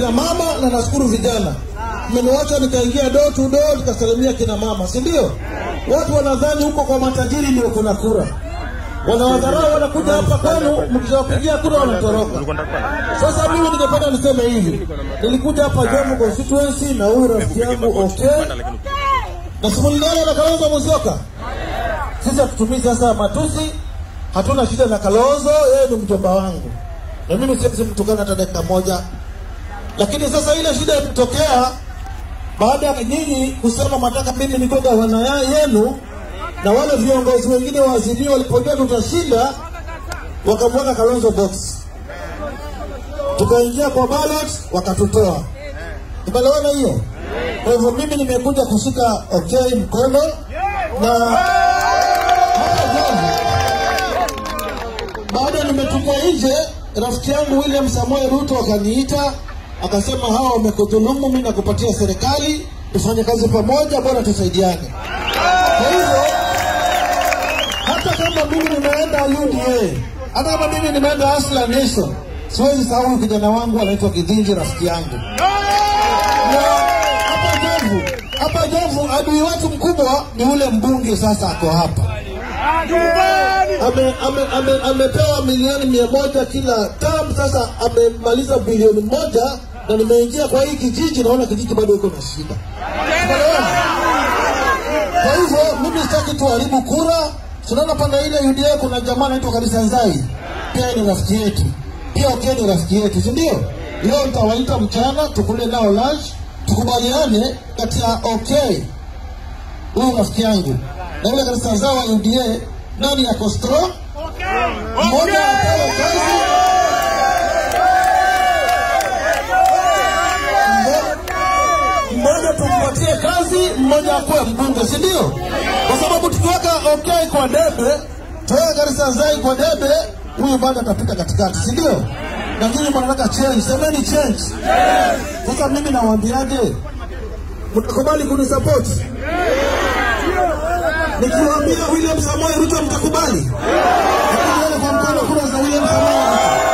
kina mama na nashukuru vijana mmeniwacha nikaingia door to door nikasalimia kina mama si ndio watu wanadhani huko kwa matajiri ndio kuna kura wanawadharau wanakuja hapa kwenu mkiwapigia kura wanatoroka sasa mimi ningependa niseme hivi nilikuja hapa Jomvu constituency na huyu rafiki yangu okay na simuliana na Kalonzo Musyoka sisi hatutumii sasa matusi hatuna shida na Kalonzo yeye ni mjomba wangu na mimi siwezi mtukana hata dakika moja lakini sasa ile shida ilitokea baada ya nyinyi kusema mataka mimi niko gavana ya- yenu na wale viongozi wengine wa Azimio walipojua tutashinda wakamweka Kalonzo box, tukaingia kwa ballot wakatutoa. Tumeelewana hiyo? Kwa hivyo mimi nimekuja kushika okay mkono na hata jana baada nimetupwa nje, rafiki yangu William Samoei Ruto akaniita akasema, hawa wamekudhulumu, mimi nakupatia serikali, tufanye kazi pamoja, bora tusaidiane. Kwa hivyo hata kama mimi nimeenda UDA, hata kama mimi nimeenda Asla Nation, siwezi sahau kijana wangu anaitwa Kidhinji, rafiki yangu na hapa Jomvu, hapa Jomvu adui wetu mkubwa ni ule mbunge sasa ako hapa ame, ame, ame, amepewa milioni mia moja kila tam. Sasa amemaliza bilioni moja na nimeingia kwa hii kijiji, naona kijiji bado iko na shida. Tunaelewana? Kwa hivyo mimi sitaki tuharibu kura. Tunaona pande ile UDA kuna jamaa anaitwa Karisa Nzai, pia ni rafiki yetu, pia Okiya ni rafiki yetu, si ndio? Leo nitawaita mchana tukule nao lunch, tukubaliane kati ya okay huyu rafiki yangu na yule Karisa Nzai wa UDA, nani yako strong, mmoja apewe kazi mmo- mmoja tumpatie kazi, mmoja akuwe mbunge, si ndio? Kwa sababu tukiweka okay kwa debe, tuweke Karisa Nzai kwa debe, huyu bado atapita katikati, si ndio? Na nyinyi mnataka change, semeni change. Sasa mimi nawaambiaje, mtakubali kunisupport? Nikiwaambia William Samoei Ruto mtakubali? Hebu nione kwa mkono kura za William Samoei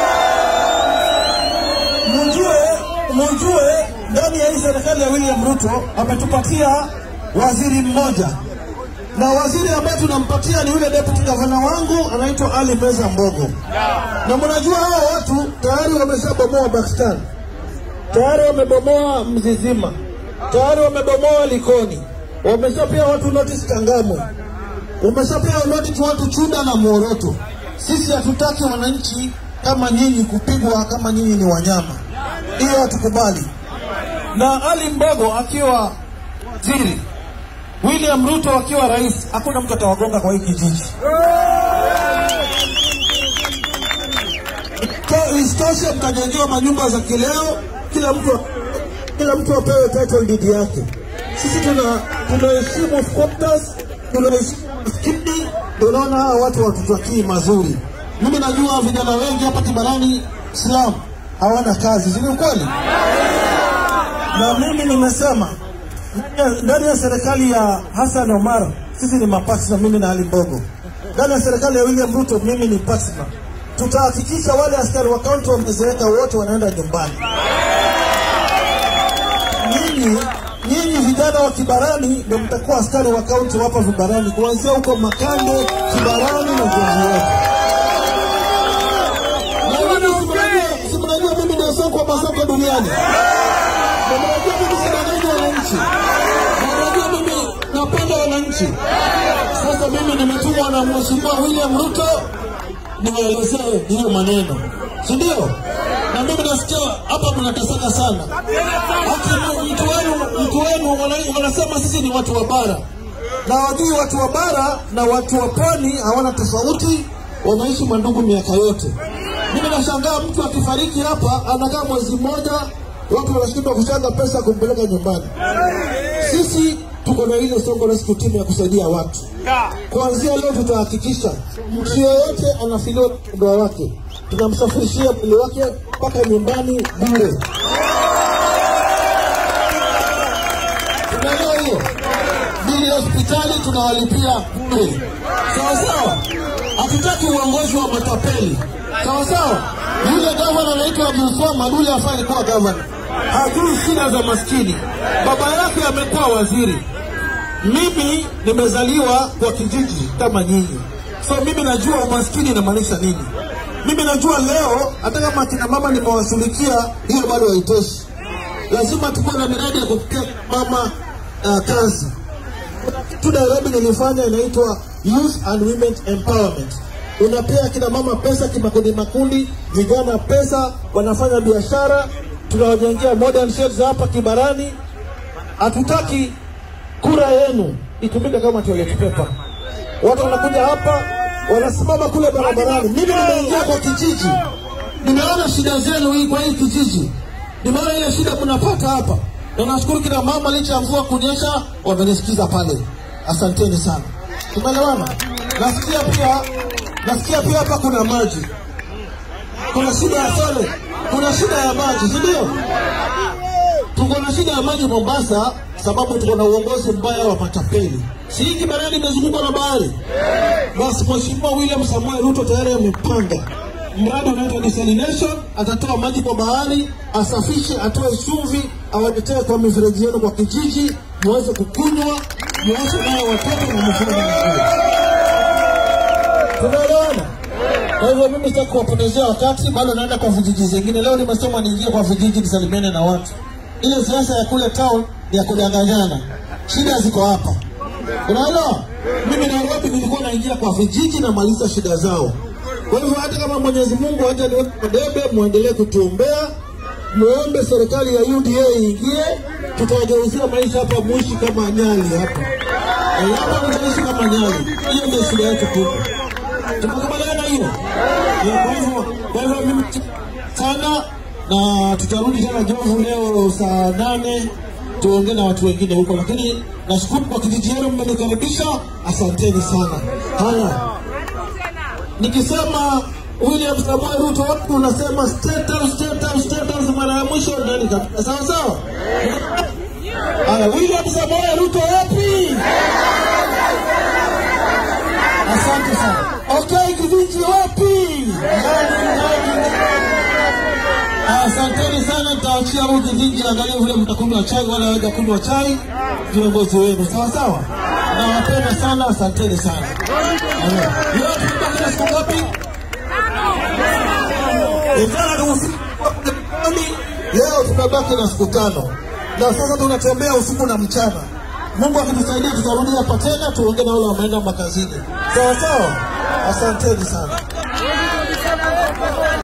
Ruto. Mjue, mjue ndani ya hii serikali ya William Ruto ametupatia waziri mmoja, na waziri ambaye tunampatia ni yule deputy gavana wangu anaitwa Ali Meza Mbogo, na mnajua hao watu tayari wameshabomoa Pakistan, tayari wamebomoa Mzizima, tayari wamebomoa Likoni, wameshapea watu notice Changamwe, wameshapea notice watu Chuda na Muoroto. Sisi hatutaki wananchi kama nyinyi kupigwa kama nyinyi ni wanyama, hiyo hatukubali. Na Ali Mbogo akiwa waziri, William Ruto akiwa rais, hakuna mtu atawagonga kwa hii kijiji. Ko- Isitoshe, mtajengewa manyumba za kileo, kila mtu kila mtu apewe title deed yake. Sisi tuna tunaheshimu squatters, tunaheshimu maskini, tunaona hawa watu watutakii mazuri. Mimi najua vijana wengi hapa Kibarani Islam hawana kazi, si ni ukweli? Na mimi nimesema ndani ya- ndani ya serikali ya Hassan Omar sisi ni mapatna, mimi na Ali Mbogo. Ndani ya serikali ya William Ruto mimi ni partner. Tutahakikisha wale askari wa kaunti wamezeeka wote wanaenda nyumbani. Nyinyi nyinyi vijana wa Kibarani ndio mtakuwa askari wa kaunti hapa Vibarani, kuanzia huko Makande, Kibarani na Jomvu yote. Na mimi si mnajua- si mnajua mimi ndio soko wa masoko duniani na mnajua mimi sidanganya wananchi, na mnajua mimi napenda wananchi. Sasa mimi nimetumwa na Mheshimiwa William Ruto niwaelezee hiyo maneno, si ndio? Na mimi nasikia hapa mnateseka sana. Hata mtu wenu mtu wenu wana- wanasema sisi ni watu wa bara, na wajui watu wa bara na watu wa pwani hawana tofauti, wanaishi mandugu miaka yote. Mimi nashangaa mtu akifariki hapa anakaa mwezi mmoja, watu wanashindwa kuchanga pesa kumpeleka nyumbani. Sisi tuko na ile Songo Rescue Team ya kusaidia watu. Kuanzia leo tutahakikisha mtu yeyote anafiliwa ndoa wake, tunamsafirishia mwili wake mpaka nyumbani bure. Tunaelewa hiyo? Bili ya hospitali tunawalipia bure, sawa sawa. Hatutaki uongozi wa matapeli, sawa sawa. Yule gavana anaitwa Abdulswamad, yule afai kuwa gavana. hajui shida za maskini. Baba yake amekuwa waziri. Mimi nimezaliwa kwa kijiji kama nyinyi, so mimi najua umaskini inamaanisha nini. Mimi najua leo, hata kama akina mama nimewashughulikia, hiyo bado haitoshi. Lazima tukuwe na miradi ya kupitia mama uh, kazi tu Nairobi nilifanya inaitwa Youth and Women Empowerment. Unapea kina mama pesa kimakundi makundi, vijana pesa, wanafanya biashara, tunawajengea modern sheds hapa Kibarani. Hatutaki kura yenu itumike kama toilet paper. Watu wanakuja hapa wanasimama kule barabarani. Mimi nimeingia kwa kijiji, nimeona shida zenu hii kwa hii kijiji, nimeona ile shida mnapata hapa, na nashukuru kina mama, licha ya mvua kunyesha, wamenisikiza pale. Asanteni sana, tumeelewana. Nasikia pia nasikia pia hapa kuna maji, kuna shida ya sole, kuna shida ya maji, si ndio? Tuko na shida ya maji Mombasa sababu tuko na uongozi mbaya wa matapeli. Si hii Kibarani imezungukwa na bahari? Basi Mheshimiwa William Samoei Ruto tayari amepanga mradi unaitwa desalination, atatoa maji kwa bahari, asafishe, atoe chumvi, awaletee kwa mifereji yenu kwa kijiji, muweze kukunywa, muoshe nayo watoto na mfugo na miguu. Tunaelewana? Kwa hivyo mimi sitaki kuwapotezea wakati, bado naenda kwa vijiji zingine. Leo nimesema niingie kwa vijiji nisalimiane na watu. Ile siasa ya kule town ni ya kudanganyana, shida ziko hapa. Unaelewa? Mimi Nairobi nilikuwa naingia kwa vijiji na maliza shida zao. Kwa hivyo hata kama Mwenyezi Mungu haja niweke debe, muendelee kutuombea, muombe serikali ya UDA iingie, tutawageuzia maisha hapa, muishi kama nyali hapa Eh, hapa mtaishi kama nyali. Hiyo ndio shida yetu kubwa. Tumekubaliana hiyo? Eh, Kwa hivyo kwa hivyo mimi sana na tutarudi tena Jovu leo saa nane tuongee na watu wengine huko, lakini nashukuru kwa kijiji yenu mmenikaribisha, asanteni sana. Haya, nikisema William Samoei Ruto, watu unasema state house, state house, state house mara ya mwisho ndani kabisa, sawa sawa. Haya, William Samoei Ruto wapi? Asante sana. Okay, kijiji wapi? Ndani, ndani, ndani. Asanteni sana, nitaachia huu kijiji, angalia vile mtakunywa chai, wala waja kunywa chai, viongozi wenu, sawa sawa. Nawapenda sana, asanteni sana. Haya. Leo tumebaki na siku ngapi? Jana ni usiku wa kurekodi, leo tunabaki na siku tano, na sasa tunatembea usiku na mchana. Mungu akitusaidia tutarudi hapa tena tuongee na wale wameenda makazini, sawa sawa. Asanteni sana.